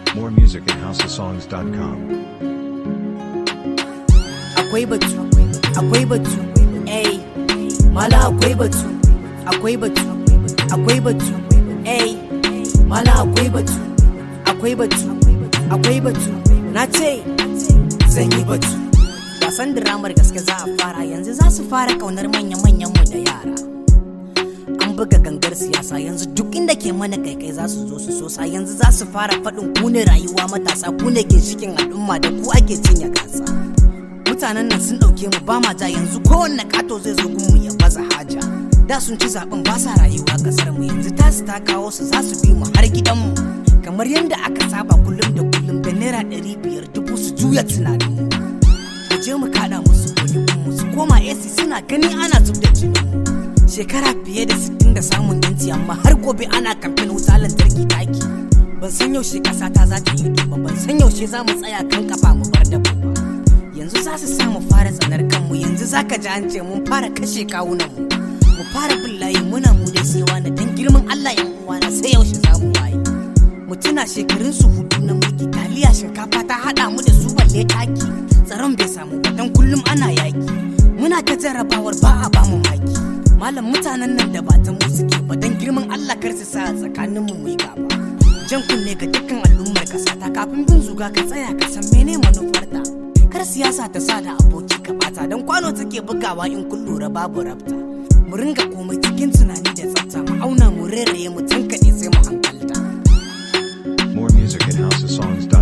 More music at houseofsongs.com. akwai batu akwai batu ey mala akwai batu akwai batu akwai batu ey mala akwai batu akwai batu akwai batu na ce zan yi batu wasan diramar gaske za a fara yanzu za su fara kaunar manya-manyan mu da yara an buga gangar siyasa yanzu duk inda ke mana kaikai za su zo su sosa yanzu za su fara faɗin ku ne rayuwa matasa ku ne ginshikin al'umma da ku ake cinye gasa mutanen nan sun ɗauke mu ba ma ja yanzu kowanne kato zai zo gunmu ya baza haja da sun ci zaben ba sa rayuwa kasar mu yanzu tasu ta kawo su za su bi mu har gidanmu kamar yadda aka saba kullum da kullum da naira ɗari biyar dubu su juya tunanin mu mu je mu kaɗa musu mu su koma AC suna gani ana zub da jinin mu shekara fiye da sittin da samun yanci amma har gobe ana kamfen wuta lantarki taki ban san yaushe ƙasa ta za ta yi ba ban san yaushe za mu tsaya kan kafa mu bar da ba yanzu za su sa mu fara tsanar kanmu yanzu za ka ji an ce mun fara kashe kawunanmu mu fara bin layi muna mu dai sai wani dan girman Allah yan uwana sai yaushe za mu waye mu tuna shekarun su hudu na mulki taliya shinkafa ta hada mu da su balle taki tsaron bai samu ba dan kullum ana yaki muna ta jarrabawar ba a ba mu maki malam mutanen nan da ba ta mu suke ba dan girman Allah kar su sa tsakanin mu mu yi gaba jan kunne ga dukkan al'ummar kasa ta kafin bin zuga ka tsaya ka san mene manufarta kar siyasa ta sa da aboki ka bata don kwano take bugawa in kun lura babu rabta mu ringa komai cikin tunani da tsafta mu auna mu reraye mu tankaɗe sai mu hankalta More music at houseofsongs.com.